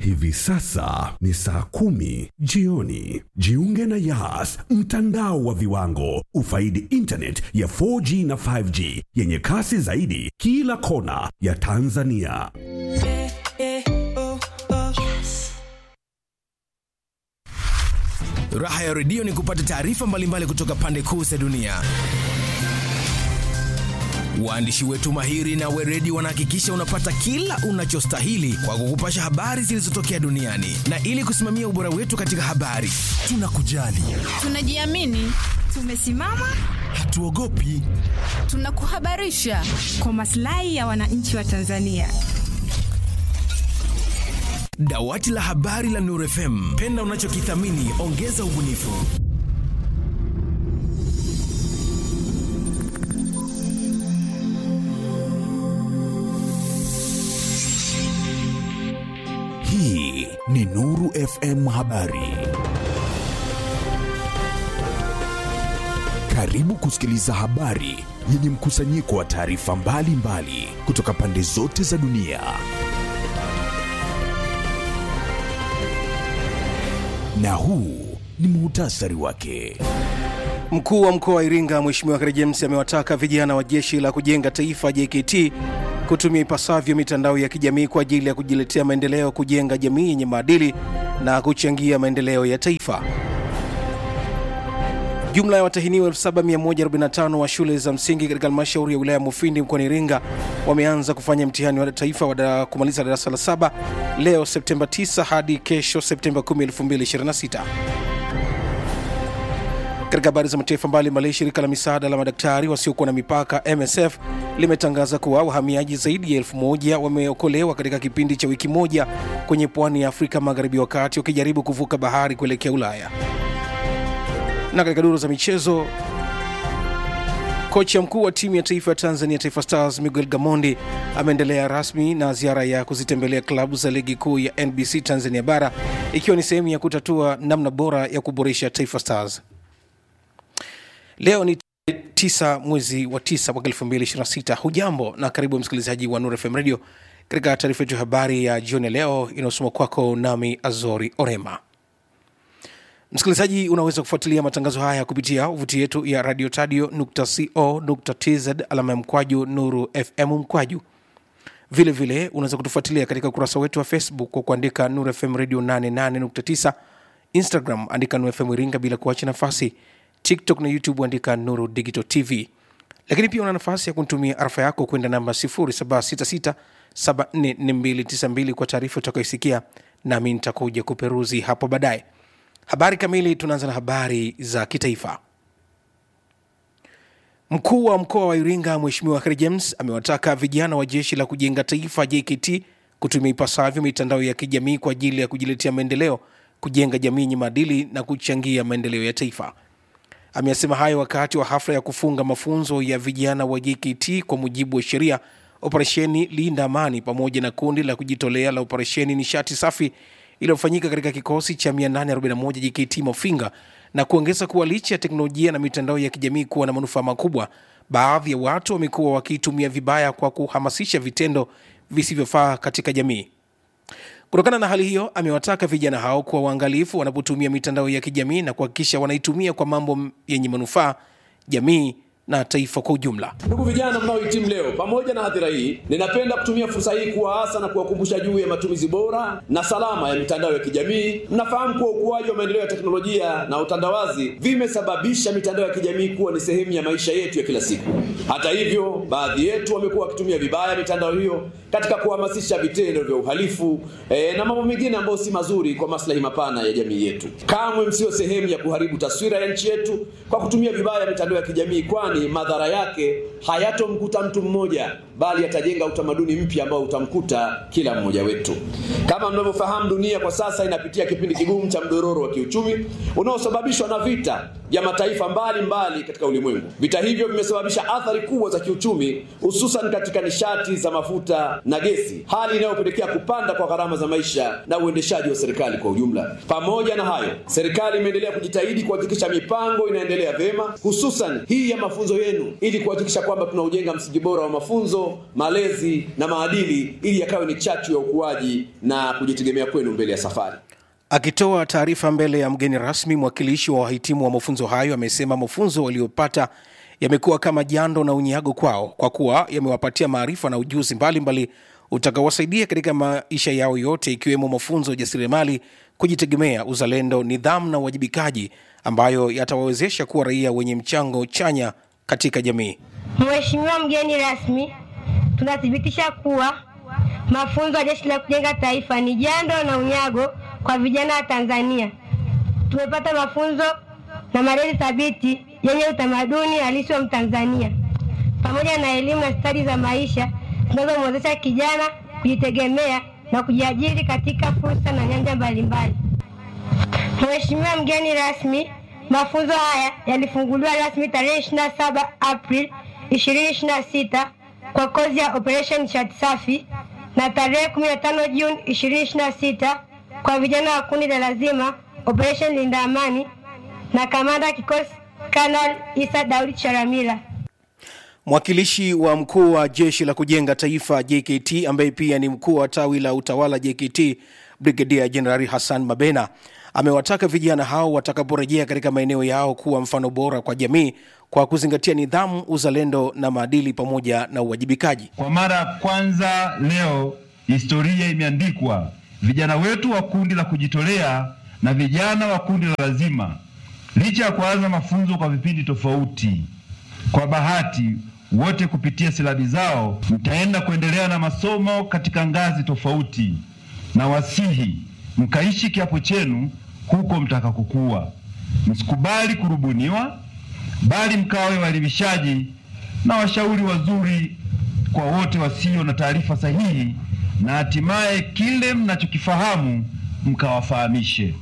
Hivi sasa ni saa kumi jioni. Jiunge na Yas, mtandao wa viwango. Ufaidi internet ya 4G na 5G yenye kasi zaidi kila kona ya Tanzania. Raha ya redio ni kupata taarifa mbalimbali kutoka pande kuu za dunia. Waandishi wetu mahiri na weredi wanahakikisha unapata kila unachostahili kwa kukupasha habari zilizotokea duniani, na ili kusimamia ubora wetu katika habari, tunakujali, Tunajiamini, tumesimama, hatuogopi. tunakuhabarisha kwa maslahi ya wananchi wa Tanzania. Dawati la habari la Nuru FM, penda unachokithamini, ongeza ubunifu. Hii ni Nuru FM Habari. Karibu kusikiliza habari yenye mkusanyiko wa taarifa mbalimbali kutoka pande zote za dunia. Na huu ni muhtasari wake. Mkuu wa mkoa wa Iringa Mheshimiwa Kheri James amewataka vijana wa jeshi la kujenga taifa JKT kutumia ipasavyo mitandao ya kijamii kwa ajili ya kujiletea maendeleo, kujenga jamii yenye maadili na kuchangia maendeleo ya taifa. Jumla ya watahiniwa 7145 wa shule za msingi katika halmashauri ya wilaya ya Mufindi mkoani Iringa wameanza kufanya mtihani wa taifa wa da- kumaliza darasa la saba leo Septemba 9 hadi kesho Septemba 10, 2026. Katika habari za mataifa mbalimbali, shirika la misaada la madaktari wasiokuwa na mipaka MSF limetangaza kuwa wahamiaji zaidi ya elfu moja wameokolewa katika kipindi cha wiki moja kwenye pwani ya Afrika Magharibi wakati wakijaribu kuvuka bahari kuelekea Ulaya. Na katika duru za michezo, kocha mkuu wa timu ya taifa ya Tanzania Taifa Stars Miguel Gamondi ameendelea rasmi na ziara ya kuzitembelea klabu za ligi kuu ya NBC Tanzania bara ikiwa ni sehemu ya kutatua namna bora ya kuboresha Taifa Stars. Leo ni tarehe tisa mwezi wa tisa mwaka 2026. Hujambo na karibu msikilizaji wa Nuru FM Radio katika taarifa yetu ya habari ya jioni ya leo inayosoma kwako nami Azori Orema. Msikilizaji, unaweza kufuatilia matangazo haya kupitia tovuti yetu ya radio tadio.co.tz alama ya mkwaju Nuru FM mkwaju. Vile vile unaweza kutufuatilia katika ukurasa wetu wa Facebook kwa kuandika Nuru FM Radio 88.9, Instagram andika Nuru FM Iringa bila kuacha nafasi, TikTok na YouTube andika Nuru Digital TV. Lakini pia una nafasi ya kunitumia arafa yako kwenda namba 0766744292 kwa taarifa utakayoisikia, nami nitakuja kuperuzi hapo baadaye. Habari kamili, tunaanza na habari za kitaifa. Mkuu wa mkoa wa Iringa Mheshimiwa Kheri James amewataka vijana wa jeshi la kujenga taifa JKT kutumia ipasavyo mitandao ya kijamii kwa ajili ya kujiletea maendeleo, kujenga jamii yenye maadili na kuchangia maendeleo ya taifa. Ameyasema hayo wakati wa hafla ya kufunga mafunzo ya vijana wa JKT kwa mujibu wa sheria, operesheni Linda Amani pamoja na kundi la kujitolea la operesheni Nishati Safi iliyofanyika katika kikosi cha 841 JKT Mafinga na kuongeza kuwa licha ya teknolojia na mitandao ya kijamii kuwa na manufaa makubwa, baadhi ya watu wamekuwa wakiitumia vibaya kwa kuhamasisha vitendo visivyofaa katika jamii. Kutokana na hali hiyo, amewataka vijana hao kuwa waangalifu wanapotumia mitandao ya kijamii na kuhakikisha wanaitumia kwa mambo yenye manufaa jamii na taifa kwa ujumla. Ndugu vijana mnaohitimu leo, pamoja na hadhira hii, ninapenda kutumia fursa hii kuwaasa na kuwakumbusha juu ya matumizi bora na salama ya mitandao ya kijamii. Mnafahamu kuwa ukuaji wa maendeleo ya teknolojia na utandawazi vimesababisha mitandao ya kijamii kuwa ni sehemu ya maisha yetu ya kila siku. Hata hivyo, baadhi yetu wamekuwa wakitumia vibaya mitandao hiyo katika kuhamasisha vitendo vya uhalifu eh, na mambo mengine ambayo si mazuri kwa maslahi mapana ya jamii yetu. Kamwe msio sehemu ya kuharibu taswira ya nchi yetu kwa kutumia vibaya mitandao ya kijamii, kwani madhara yake hayatomkuta mtu mmoja, bali yatajenga utamaduni mpya ambao utamkuta kila mmoja wetu. Kama mnavyofahamu, dunia kwa sasa inapitia kipindi kigumu cha mdororo wa kiuchumi unaosababishwa na vita vya mataifa mbalimbali mbali katika ulimwengu. Vita hivyo vimesababisha athari kubwa za kiuchumi, hususan katika nishati za mafuta na gesi, hali inayopelekea kupanda kwa gharama za maisha na uendeshaji wa serikali kwa ujumla. Pamoja na hayo, serikali imeendelea kujitahidi kuhakikisha mipango inaendelea vyema, hususan hii ya mafunzo yenu, ili kuhakikisha kwamba tunaujenga msingi bora wa mafunzo, malezi na maadili, ili yakawe ni chachu ya ukuaji na kujitegemea kwenu mbele ya safari. Akitoa taarifa mbele ya mgeni rasmi, mwakilishi wa wahitimu wa mafunzo hayo amesema mafunzo waliopata yamekuwa kama jando na unyago kwao kwa kuwa yamewapatia maarifa na ujuzi mbalimbali utakaowasaidia katika maisha yao yote ikiwemo mafunzo ya ujasiriamali, kujitegemea, uzalendo, nidhamu na uwajibikaji ambayo yatawawezesha kuwa raia wenye mchango chanya katika jamii. Mheshimiwa mgeni rasmi, tunathibitisha kuwa mafunzo ya Jeshi la Kujenga Taifa ni jando na unyago kwa vijana wa Tanzania. Tumepata mafunzo na malezi thabiti yenye utamaduni halisi wa Mtanzania pamoja na elimu na stadi za maisha zinazomwezesha kijana kujitegemea na kujiajiri katika fursa na nyanja mbalimbali. Mheshimiwa mgeni rasmi, mafunzo haya yalifunguliwa rasmi tarehe 27 Aprili 2026 kwa kozi ya Operation Nishati Safi na tarehe 15 Juni 2026 kwa vijana wa kundi la lazima Operation Linda Amani na kamanda kikosi Kanal Isa Daudi Charamila. Mwakilishi wa mkuu wa jeshi la kujenga taifa JKT ambaye pia ni mkuu wa tawi la utawala JKT Brigedia Jenerali Hassan Mabena amewataka vijana hao watakaporejea katika maeneo yao kuwa mfano bora kwa jamii kwa kuzingatia nidhamu, uzalendo na maadili pamoja na uwajibikaji. Kwa mara ya kwanza leo historia imeandikwa, vijana wetu wa kundi la kujitolea na vijana wa kundi la lazima, licha ya kuanza mafunzo kwa vipindi tofauti, kwa bahati wote kupitia silabi zao mtaenda kuendelea na masomo katika ngazi tofauti, na wasihi mkaishi kiapo chenu huko mtakakokuwa. Msikubali kurubuniwa, bali mkawe waelimishaji na washauri wazuri kwa wote wasio na taarifa sahihi, na hatimaye kile mnachokifahamu mkawafahamishe.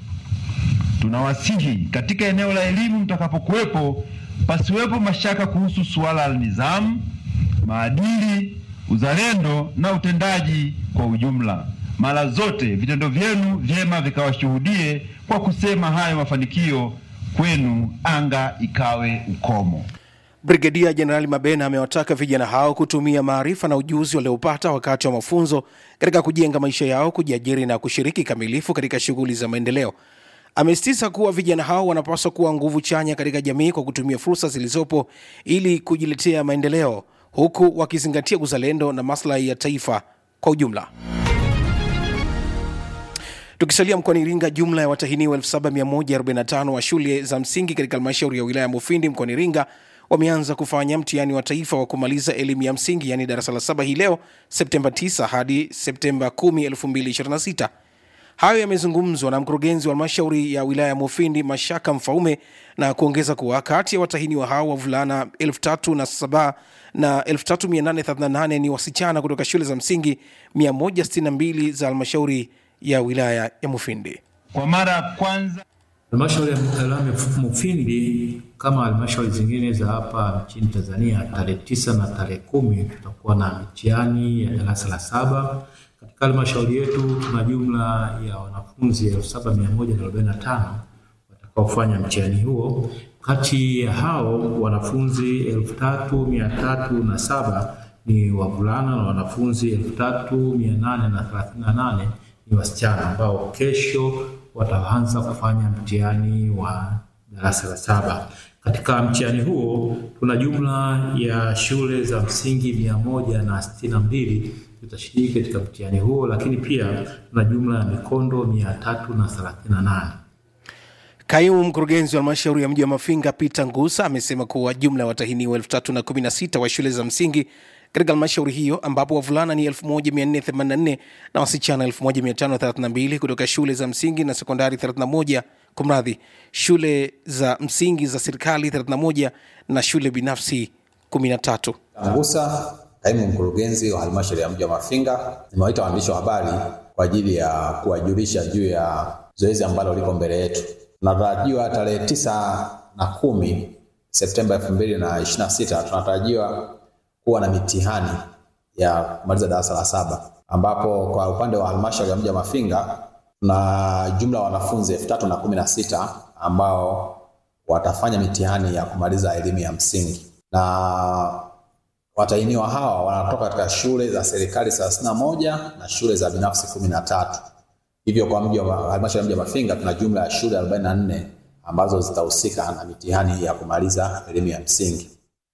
Tunawasihi katika eneo la elimu mtakapokuwepo, pasiwepo mashaka kuhusu suala la nidhamu, maadili, uzalendo na utendaji kwa ujumla. Mara zote vitendo vyenu vyema vikawashuhudie kwa kusema hayo mafanikio kwenu, anga ikawe ukomo. Brigedia Jenerali Mabena amewataka vijana hao kutumia maarifa na ujuzi waliopata wakati wa mafunzo katika kujenga maisha yao, kujiajiri na kushiriki kamilifu katika shughuli za maendeleo. Amesisitiza kuwa vijana hao wanapaswa kuwa nguvu chanya katika jamii kwa kutumia fursa zilizopo ili kujiletea maendeleo, huku wakizingatia uzalendo na maslahi ya taifa kwa ujumla. Tukisalia mkoani Iringa, jumla ya watahiniwa 7145 wa shule za msingi katika halmashauri ya wilaya ya Mufindi mkoani Iringa wameanza kufanya mtihani wa taifa wa kumaliza elimu ya msingi yaani darasa la saba hii leo Septemba 9 hadi Septemba 10, 2026. Hayo yamezungumzwa na mkurugenzi wa halmashauri ya wilaya ya Mufindi Mashaka Mfaume na kuongeza kuwa kati ya watahiniwa hao wavulana 3007 na 3838 ni wasichana kutoka shule za msingi 162 za halmashauri ya wilaya ya Mufindi. Kwa mara ya kwanza Halmashauri ya wilaya ya Mufindi kama halmashauri zingine za hapa nchini Tanzania, tarehe tisa na tarehe kumi tutakuwa na mitihani ya darasa la saba. Katika halmashauri yetu tuna jumla ya wanafunzi elfu saba mia moja na arobaini na tano watakaofanya mtihani huo. Kati ya hao wanafunzi elfu tatu mia tatu na saba ni wavulana na wanafunzi elfu tatu mia nane na thelathini na nane ni wasichana ambao kesho wataanza kufanya mtihani wa darasa la saba. Katika mtihani huo tuna jumla ya shule za msingi mia moja na sitini na mbili zitashiriki katika mtihani huo, lakini pia tuna jumla ya mikondo mia tatu na thelathini na nane. Kaimu mkurugenzi wa halmashauri ya mji wa Mafinga Peter Ngusa amesema kuwa jumla ya watahiniwa elfu tatu na kumi na sita wa shule za msingi katika halmashauri hiyo ambapo wavulana ni 1484 na wasichana 1532 kutoka shule za msingi na sekondari 31 kumradhi shule za msingi za serikali 31 na shule binafsi 13 Ngusa, kaimu mkurugenzi wa halmashauri ya mji wa Mafinga, nimewaita waandishi wa habari kwa ajili ya kuwajulisha juu ya zoezi ambalo liko mbele yetu. Tunatarajiwa tarehe tisa na kumi Septemba elfu mbili na ishirini na sita tunatarajiwa kuwa na mitihani ya kumaliza darasa la saba ambapo kwa upande wa halmashauri ya mji wa Mafinga tuna jumla ya wanafunzi elfu tatu na kumi na sita ambao watafanya mitihani ya kumaliza elimu ya msingi na watahiniwa hawa wanatoka katika shule za serikali thelathini na moja na shule za binafsi kumi na tatu. Hivyo kwa mji wa halmashauri ya mji wa Mafinga tuna jumla ya shule 44 ambazo zitahusika na mitihani ya kumaliza elimu ya msingi.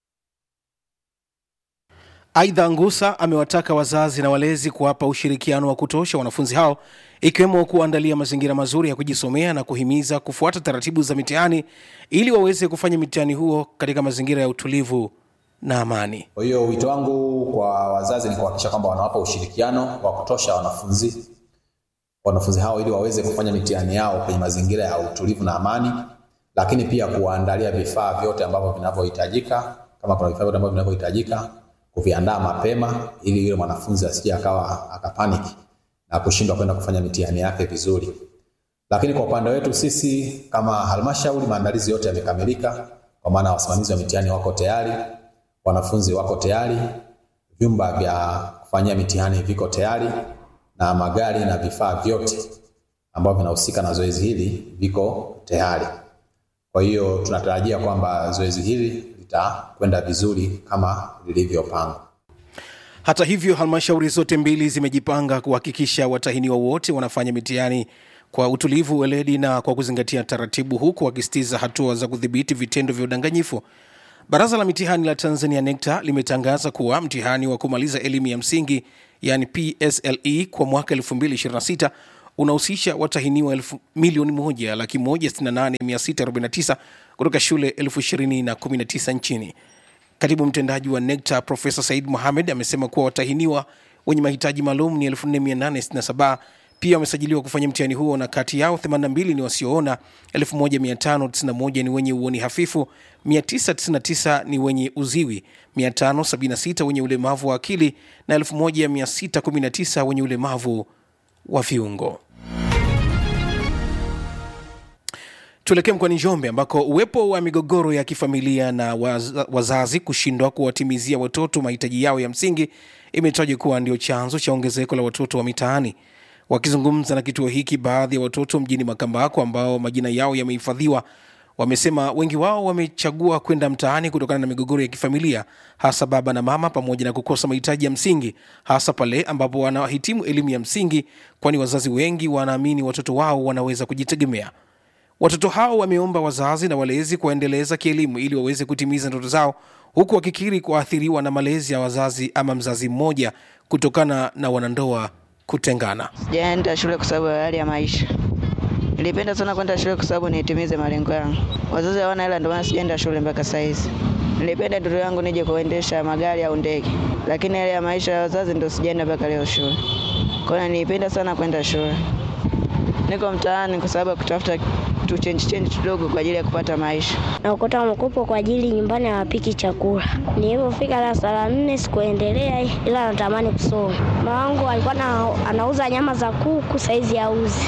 Aidha, Ngusa amewataka wazazi na walezi kuwapa ushirikiano wa kutosha wanafunzi hao ikiwemo kuandalia mazingira mazuri ya kujisomea na kuhimiza kufuata taratibu za mitihani ili waweze kufanya mitihani huo katika mazingira ya utulivu na amani. Kwa hiyo wito wangu kwa wazazi ni kuhakikisha kwamba wanawapa ushirikiano wa kutosha wanafunzi wanafunzi hao ili waweze kufanya mitihani yao kwenye mazingira ya utulivu na amani, lakini pia kuwaandalia vifaa vyote ambavyo vinavyohitajika. Kama kuna vifaa vyote ambavyo vinavyohitajika, kuviandaa mapema ili yule mwanafunzi asije akawa akapaniki na kushindwa kwenda kufanya mitihani yake vizuri. Lakini kwa upande wetu sisi kama halmashauri, maandalizi yote yamekamilika, kwa maana wasimamizi wa mitihani wako tayari, wanafunzi wako tayari, vyumba vya kufanyia mitihani viko tayari na magari na vifaa vyote ambavyo vinahusika na zoezi hili viko tayari. Kwa hiyo tunatarajia kwamba zoezi hili litakwenda vizuri kama lilivyopangwa. Hata hivyo, halmashauri zote mbili zimejipanga kuhakikisha watahiniwa wote wanafanya mitihani kwa utulivu, weledi na kwa kuzingatia taratibu, huku wakisitiza hatua za kudhibiti vitendo vya udanganyifu. Baraza la mitihani la Tanzania NECTA limetangaza kuwa mtihani wa kumaliza elimu ya msingi yani PSLE kwa mwaka 2026 unahusisha watahiniwa elfu milioni moja laki moja sitini na nane mia sita arobaini na tisa kutoka shule elfu ishirini na kumi na tisa nchini. Katibu mtendaji wa NECTA Profesa Said Mohamed amesema kuwa watahiniwa wenye mahitaji maalum ni 4867 pia wamesajiliwa kufanya mtihani huo na kati yao 82 ni wasioona, 1591 ni wenye uoni hafifu, 999 ni wenye uziwi, 576 wenye ulemavu wa akili na 1619 wenye ulemavu wa viungo. Tuelekee mkoani Njombe ambako uwepo wa migogoro ya kifamilia na waz wazazi kushindwa kuwatimizia watoto mahitaji yao ya msingi imetajwa kuwa ndio chanzo cha ongezeko la watoto wa mitaani. Wakizungumza na kituo hiki, baadhi ya watoto mjini Makambako ambao majina yao yamehifadhiwa wamesema wengi wao wamechagua kwenda mtaani kutokana na migogoro ya kifamilia, hasa baba na mama, pamoja na kukosa mahitaji ya msingi, hasa pale ambapo wanahitimu elimu ya msingi, kwani wazazi wengi wanaamini watoto wao wanaweza kujitegemea. Watoto hao wameomba wazazi na walezi kuwaendeleza kielimu ili waweze kutimiza ndoto zao, huku wakikiri kuathiriwa na malezi ya wazazi ama mzazi mmoja kutokana na wanandoa kutengana. Sijaenda shule kwa sababu ya hali ya maisha. Nilipenda sana kwenda shule kwa sababu nitimize malengo yangu. Wazazi hawana hela, ndio maana sijaenda shule mpaka saa hizi. Nilipenda ndoto yangu nije kuendesha magari au ndege, lakini hali ya maisha ya wazazi ndio sijaenda mpaka leo shule. Kwa hiyo nilipenda sana kwenda shule. Niko mtaani kwa sababu ya kutafuta tu change change kidogo kwa ajili ya kupata maisha. Naokota mkopo kwa ajili nyumbani hawapiki chakula. Nilipofika darasa la nne sikuendelea, ila natamani kusoma. Mama wangu alikuwa na, anauza nyama za kuku, saizi auzi.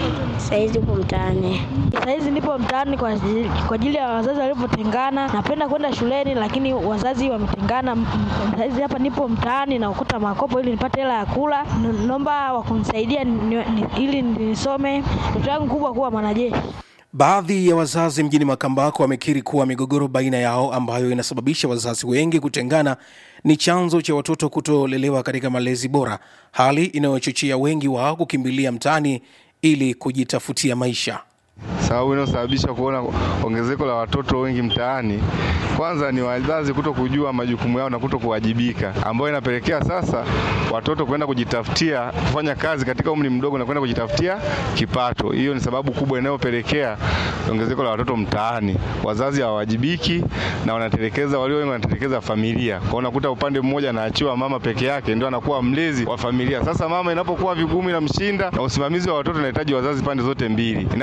Saizi upo mtaani. Saizi nipo mtaani kwa ajili, kwa ajili ya wazazi walivyotengana. Napenda kwenda shuleni lakini wazazi wametengana. Saizi hapa nipo mtaani naokota makopo ili nipate hela ya kula. Naomba wakunisaidia ni, ni, ili nisome. Ndoto yangu kubwa kuwa mwanajeshi. Baadhi ya wazazi mjini Makambako wamekiri kuwa migogoro baina yao ambayo inasababisha wazazi wengi kutengana ni chanzo cha watoto kutolelewa katika malezi bora, hali inayochochea wengi wao kukimbilia mtaani ili kujitafutia maisha. Sababu inayosababisha kuona ongezeko la watoto wengi mtaani, kwanza ni wazazi kuto kujua majukumu yao na kuto kuwajibika, ambayo inapelekea sasa watoto kwenda kujitafutia kufanya kazi katika umri mdogo na kwenda kujitafutia kipato. Hiyo ni sababu kubwa inayopelekea ongezeko la watoto mtaani. Wazazi hawawajibiki na wanatelekeza, walio wengi wanatelekeza familia. Kwa unakuta upande mmoja anaachiwa mama peke yake, ndio anakuwa mlezi wa familia. Sasa mama inapokuwa vigumu inamshinda, na usimamizi wa watoto unahitaji wazazi pande zote mbili. Inapotokea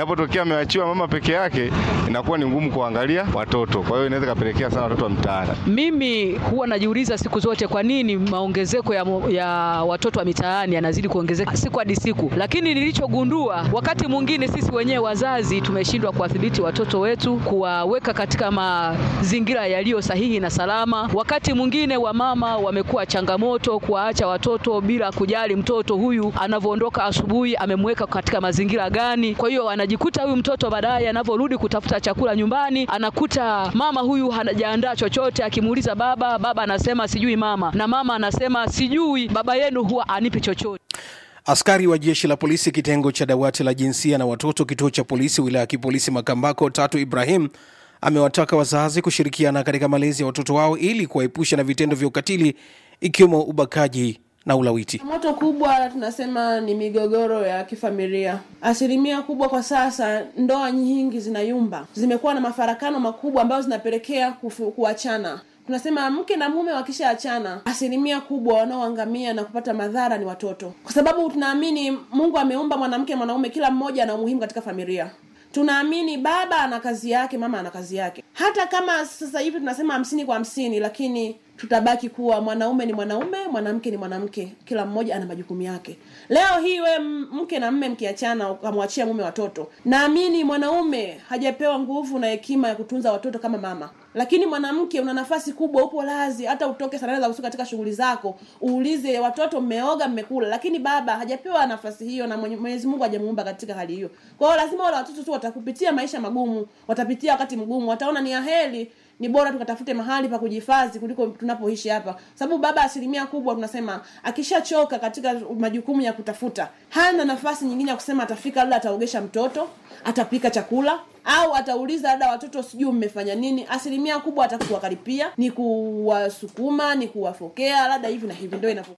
ameachiwa mama peke yake, inakuwa ni ngumu kuangalia watoto. Kwa hiyo inaweza ikapelekea sana watoto wa mtaani. Mimi huwa najiuliza siku zote kwa nini maongezeko ya, mo- ya watoto wa mitaani yanazidi kuongezeka siku hadi siku, lakini nilichogundua wakati mwingine sisi wenyewe wazazi tumeshindwa kuwadhibiti watoto wetu, kuwaweka katika mazingira yaliyo sahihi na salama. Wakati mwingine wamama wamekuwa changamoto kuwaacha watoto bila kujali mtoto huyu anavyoondoka asubuhi amemweka katika mazingira gani. Kwa hiyo anajikuta huyu mtoto baadaye anavyorudi kutafuta chakula nyumbani, anakuta mama huyu hajaandaa chochote. Akimuuliza baba, baba anasema sijui mama, na mama anasema sijui, baba yenu huwa anipi chochote. Askari wa jeshi la polisi kitengo cha dawati la jinsia na watoto kituo cha polisi wilaya ya kipolisi Makambako Tatu Ibrahim amewataka wazazi kushirikiana katika malezi ya watoto wao ili kuwaepusha na vitendo vya ukatili ikiwemo ubakaji na ulawiti. Moto kubwa tunasema ni migogoro ya kifamilia. Asilimia kubwa kwa sasa, ndoa nyingi zinayumba, zimekuwa na mafarakano makubwa ambayo zinapelekea kufu- kuachana. Tunasema mke na mume wakishaachana, asilimia kubwa wanaoangamia na kupata madhara ni watoto, kwa sababu tunaamini Mungu ameumba mwanamke na mwanaume, kila mmoja ana umuhimu katika familia. Tunaamini baba ana kazi yake, mama ana kazi yake. Hata kama sasa hivi tunasema hamsini kwa hamsini, lakini tutabaki kuwa mwanaume ni mwanaume, mwanamke ni mwanamke, kila mmoja ana majukumu yake. Leo hii we m- mke na mme mkiachana, ukamwachia mume watoto, naamini mwanaume hajapewa nguvu na hekima ya kutunza watoto kama mama, lakini mwanamke una nafasi kubwa, upo lazi, hata utoke saa nane za usiku katika shughuli zako, uulize watoto mmeoga, mmekula, lakini baba hajapewa nafasi hiyo na Mwenye- Mwenyezi Mungu hajamuumba katika hali hiyo. Kwa hiyo lazima wale watoto tu watakupitia maisha magumu, watapitia wakati mgumu, wataona ni aheri ni bora tukatafute mahali pa kujihifadhi kuliko tunapoishi hapa, sababu baba asilimia kubwa tunasema akishachoka katika majukumu ya kutafuta, hana nafasi nyingine ya kusema atafika, labda ataogesha mtoto, atapika chakula au atauliza labda watoto sijui mmefanya nini. Asilimia kubwa atakuwakaripia, ni kuwasukuma, ni kuwafokea, labda hivi na hivi, ndio inavyo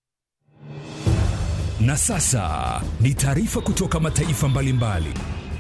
Na sasa ni taarifa kutoka mataifa mbalimbali.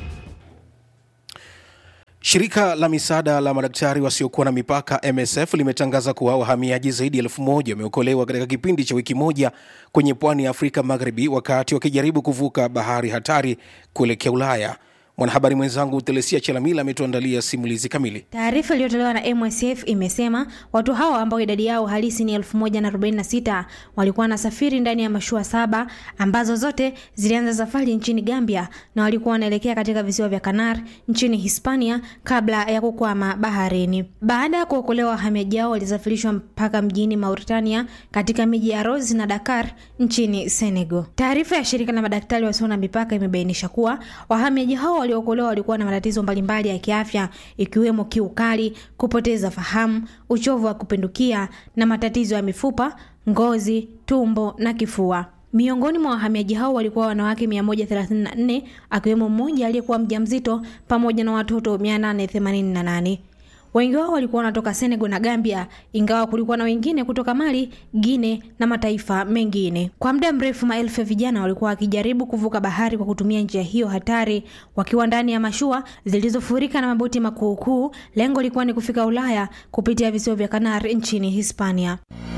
Shirika la misaada la madaktari wasiokuwa na mipaka MSF limetangaza kuwa wahamiaji zaidi ya elfu moja wameokolewa katika kipindi cha wiki moja kwenye pwani ya Afrika Magharibi wakati wakijaribu kuvuka bahari hatari kuelekea Ulaya. Mwanahabari mwenzangu Telesia Chelamila ametuandalia simulizi kamili. Taarifa iliyotolewa na MSF imesema watu hao ambao idadi yao halisi ni 1046 walikuwa wanasafiri ndani ya mashua saba ambazo zote zilianza safari nchini Gambia na walikuwa wanaelekea katika visiwa vya Kanar nchini Hispania kabla ya kukwama baharini. Baada ya kuokolewa, wahamiaji hao walisafirishwa mpaka mjini Mauritania katika miji ya Rose na Dakar nchini Senegal. Taarifa ya shirika la madaktari wasio na mipaka imebainisha kuwa wahamiaji hao waliookolewa walikuwa na matatizo mbalimbali ya kiafya ikiwemo kiu kali, kupoteza fahamu, uchovu wa kupindukia na matatizo ya mifupa, ngozi, tumbo na kifua. Miongoni mwa wahamiaji hao walikuwa wanawake 134 akiwemo mmoja aliyekuwa mjamzito pamoja na watoto 888. Wengi wao walikuwa wanatoka Senegal na Gambia, ingawa kulikuwa na wengine kutoka Mali, Guinea na mataifa mengine. Kwa muda mrefu, maelfu ya vijana walikuwa wakijaribu kuvuka bahari kwa kutumia njia hiyo hatari, wakiwa ndani ya mashua zilizofurika na maboti makuukuu. Lengo lilikuwa ni kufika Ulaya kupitia visiwa vya Kanari nchini Hispania.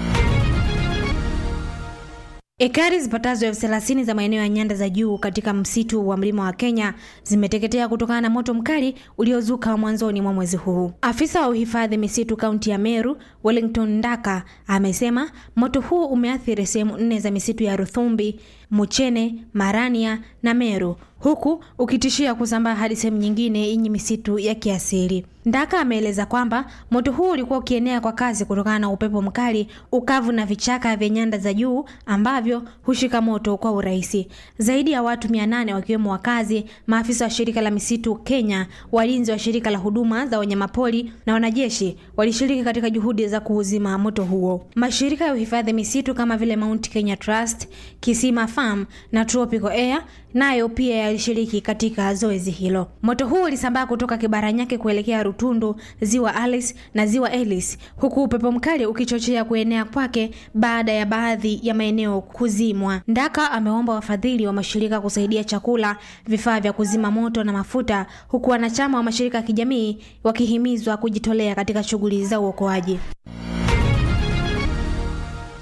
Ekari zipatazo elfu thelathini za maeneo ya nyanda za juu katika msitu wa mlima wa Kenya zimeteketea kutokana na moto mkali uliozuka mwanzoni mwa mwezi huu. Afisa wa uhifadhi misitu kaunti ya Meru, Wellington Ndaka, amesema moto huu umeathiri sehemu nne za misitu ya Ruthumbi, Muchene, Marania na Meru huku ukitishia kusambaa hadi sehemu nyingine yenye misitu ya kiasili. Ndaka ameeleza kwamba moto huu ulikuwa ukienea kwa kasi kutokana na upepo mkali, ukavu na vichaka vya nyanda za juu ambavyo hushika moto kwa urahisi. Zaidi ya watu 800 wakiwemo wakazi, maafisa wa shirika la misitu Kenya, walinzi wa shirika la huduma za wanyamapori na wanajeshi walishiriki katika juhudi za kuuzima moto huo. Mashirika ya uhifadhi misitu kama vile Mount Kenya Trust, Kisima Farm na Tropical Air nayo pia yalishiriki katika zoezi hilo. Moto huu ulisambaa kutoka Kibaranyake kuelekea Rutundu, ziwa Alice na ziwa Ellis, huku upepo mkali ukichochea kuenea kwake baada ya baadhi ya maeneo kuzimwa. Ndaka ameomba wafadhili wa mashirika kusaidia chakula, vifaa vya kuzima moto na mafuta, huku wanachama wa mashirika ya kijamii wakihimizwa kujitolea katika shughuli za uokoaji.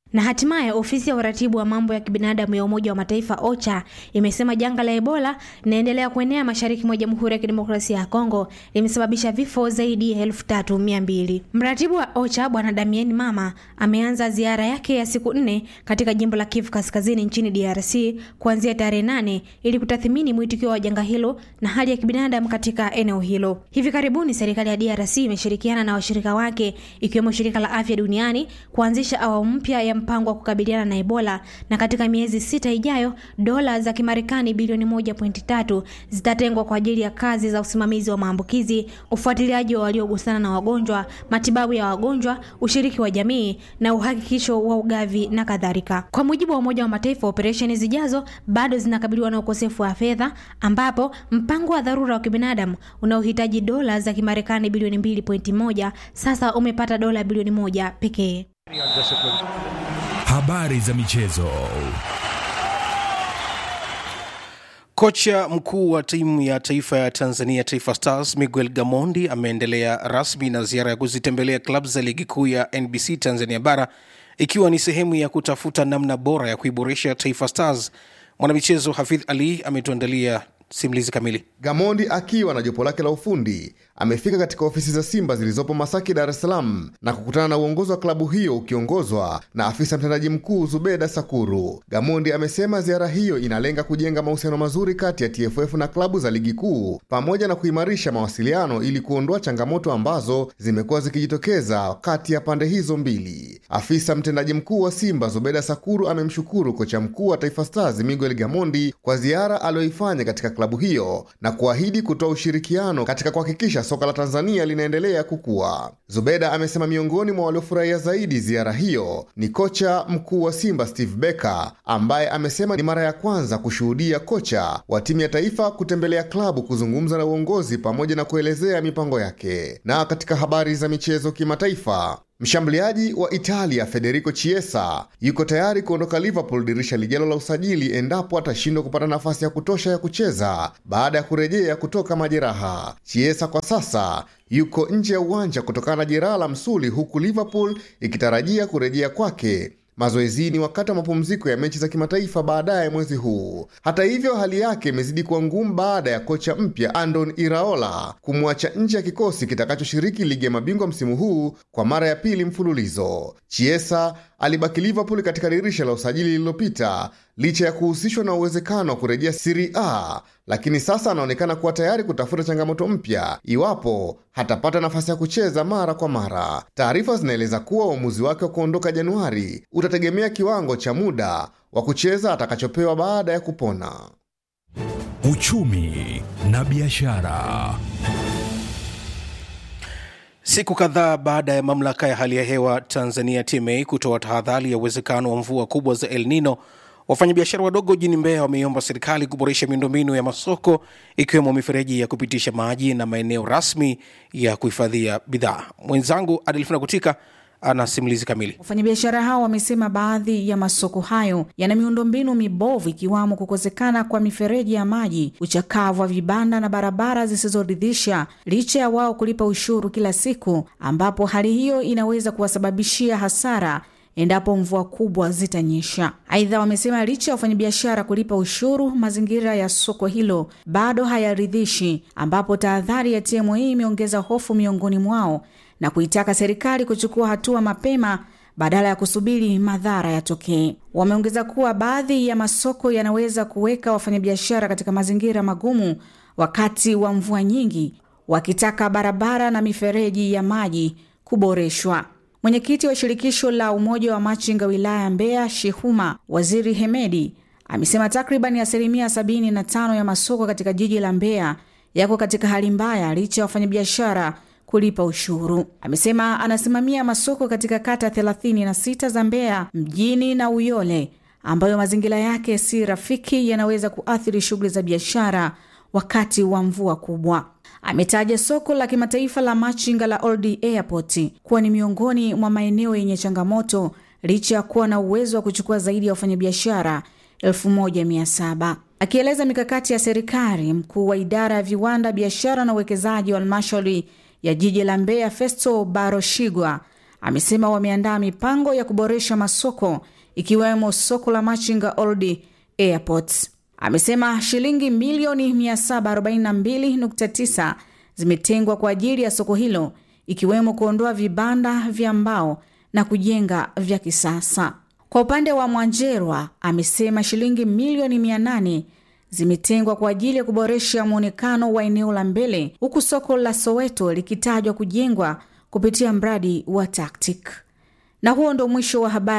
Na hatimaye ofisi ya uratibu wa mambo ya kibinadamu ya Umoja wa Mataifa OCHA imesema janga la Ebola linaendelea kuenea mashariki mwa Jamhuri ya Kidemokrasia ya Kongo limesababisha vifo zaidi ya elfu tatu mia mbili. Mratibu wa OCHA Bwana Damien Mama ameanza ziara yake ya siku nne katika jimbo la Kivu Kaskazini nchini DRC kuanzia tarehe nane ili kutathmini mwitikio wa janga hilo na hali ya kibinadamu katika eneo hilo. Hivi karibuni serikali ya DRC imeshirikiana na washirika wake ikiwemo Shirika la Afya Duniani kuanzisha awamu mpya ya mpango wa kukabiliana na Ebola na katika miezi sita ijayo dola za Kimarekani bilioni 1.3 zitatengwa kwa ajili ya kazi za usimamizi wa maambukizi, ufuatiliaji wa waliogusana na wagonjwa, matibabu ya wagonjwa, ushiriki wa jamii na uhakikisho wa ugavi na kadhalika. Kwa mujibu wa Umoja wa Mataifa, operesheni zijazo bado zinakabiliwa na ukosefu wa fedha, ambapo mpango wa dharura wa kibinadamu unaohitaji dola za Kimarekani bilioni 2.1 sasa umepata dola bilioni moja pekee. Habari za michezo. Kocha mkuu wa timu ya taifa ya Tanzania Taifa Stars Miguel Gamondi ameendelea rasmi na ziara ya kuzitembelea klabu za ligi kuu ya NBC Tanzania bara ikiwa ni sehemu ya kutafuta namna bora ya kuiboresha Taifa Stars. Mwanamichezo Hafidh Ali ametuandalia simulizi kamili. Gamondi akiwa na jopo lake la ufundi amefika katika ofisi za Simba zilizopo Masaki, Dar es Salaam na kukutana na uongozi wa klabu hiyo ukiongozwa na afisa mtendaji mkuu Zubeda Sakuru. Gamondi amesema ziara hiyo inalenga kujenga mahusiano mazuri kati ya TFF na klabu za ligi kuu pamoja na kuimarisha mawasiliano ili kuondoa changamoto ambazo zimekuwa zikijitokeza kati ya pande hizo mbili. Afisa mtendaji mkuu wa Simba Zubeda Sakuru amemshukuru kocha mkuu wa Taifa Stars Miguel Gamondi kwa ziara aliyoifanya katika klabu hiyo na kuahidi kutoa ushirikiano katika kuhakikisha soka la Tanzania linaendelea kukua. Zubeda amesema miongoni mwa waliofurahia zaidi ziara hiyo ni kocha mkuu wa Simba Steve Becker ambaye amesema ni mara ya kwanza kushuhudia kocha wa timu ya taifa kutembelea klabu kuzungumza na uongozi pamoja na kuelezea mipango yake. Na katika habari za michezo kimataifa, Mshambuliaji wa Italia Federico Chiesa yuko tayari kuondoka Liverpool dirisha lijalo la usajili endapo atashindwa kupata nafasi ya kutosha ya kucheza baada ya kurejea kutoka majeraha. Chiesa kwa sasa yuko nje ya uwanja kutokana na jeraha la msuli, huku Liverpool ikitarajia kurejea kwake mazoezini wakati wa mapumziko ya mechi za kimataifa baadaye mwezi huu. Hata hivyo, hali yake imezidi kuwa ngumu baada ya kocha mpya Andon Iraola kumwacha nje ya kikosi kitakachoshiriki ligi ya mabingwa msimu huu kwa mara ya pili mfululizo. Chiesa alibaki Liverpool katika dirisha la usajili lililopita licha ya kuhusishwa na uwezekano wa kurejea Serie A, lakini sasa anaonekana kuwa tayari kutafuta changamoto mpya iwapo hatapata nafasi ya kucheza mara kwa mara. Taarifa zinaeleza kuwa uamuzi wake wa kuondoka Januari utategemea kiwango cha muda wa kucheza atakachopewa baada ya kupona. Uchumi na biashara. Siku kadhaa baada ya mamlaka ya hali ya hewa Tanzania TMA kutoa tahadhari ya uwezekano wa mvua kubwa za El Nino, wafanyabiashara wadogo jijini Mbeya wameiomba serikali kuboresha miundombinu ya masoko ikiwemo mifereji ya kupitisha maji na maeneo rasmi ya kuhifadhia bidhaa. Mwenzangu Adelfina Kutika ana simulizi kamili. Wafanyabiashara hao wamesema baadhi ya masoko hayo yana miundombinu mibovu ikiwamo kukosekana kwa mifereji ya maji, uchakavu wa vibanda na barabara zisizoridhisha, licha ya wao kulipa ushuru kila siku, ambapo hali hiyo inaweza kuwasababishia hasara endapo mvua kubwa zitanyesha. Aidha, wamesema licha ya wafanyabiashara kulipa ushuru, mazingira ya soko hilo bado hayaridhishi, ambapo tahadhari ya TMA imeongeza hofu miongoni mwao na kuitaka serikali kuchukua hatua mapema badala ya kusubiri madhara yatokee. Wameongeza kuwa baadhi ya masoko yanaweza kuweka wafanyabiashara katika mazingira magumu wakati wa mvua nyingi, wakitaka barabara na mifereji ya maji kuboreshwa. Mwenyekiti wa shirikisho la umoja wa machinga wilaya ya Mbeya, Shehuma Waziri Hemedi, amesema takribani asilimia 75 ya masoko katika jiji la Mbeya yako katika hali mbaya licha ya wafanyabiashara kulipa ushuru. Amesema anasimamia masoko katika kata 36 za Mbeya mjini na Uyole ambayo mazingira yake si rafiki, yanaweza kuathiri shughuli za biashara wakati wa mvua kubwa. Ametaja soko la kimataifa la machinga la Old Airport kuwa ni miongoni mwa maeneo yenye changamoto licha ya kuwa na uwezo wa kuchukua zaidi ya wafanyabiashara 1700. Akieleza mikakati ya serikali, mkuu wa idara ya viwanda, biashara na uwekezaji wa halmashauri ya jiji la Mbeya Festo Baroshigwa amesema wameandaa mipango ya kuboresha masoko ikiwemo soko la Machinga Old Airports. Amesema shilingi milioni 742.9 zimetengwa kwa ajili ya soko hilo ikiwemo kuondoa vibanda vya mbao na kujenga vya kisasa. Kwa upande wa Mwanjerwa amesema shilingi milioni 800 zimetengwa kwa ajili ya kuboresha mwonekano wa eneo la mbele huku soko la Soweto likitajwa kujengwa kupitia mradi wa TACTIC. Na huo ndo mwisho wa habari.